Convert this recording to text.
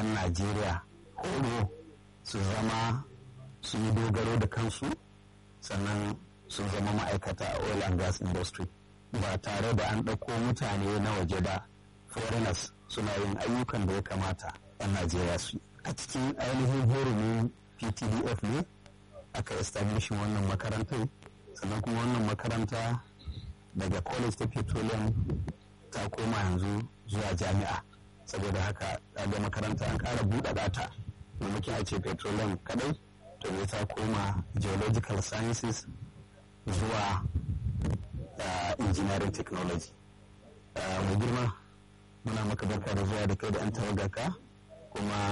'yan najeriya horo su zama su yi dogaro da kansu sannan su zama ma'aikata a oil and gas industry ba tare da an ɗauko mutane na waje ba foreigners suna yin ayyukan da ya kamata 'yan najeriya su a cikin ainihin hurumin ptdf ne aka establishin wannan makarantar sannan kuma wannan makaranta daga college ta petroleum ta koma yanzu zuwa jami'a saboda haka ga makaranta an ƙara buɗaɗa ta maimakon a ce petroleum kadai to ne ta koma geological sciences zuwa uh, engineering technology uh, mai girma muna maka barka da zuwa da kai da 'yan tawagarka kuma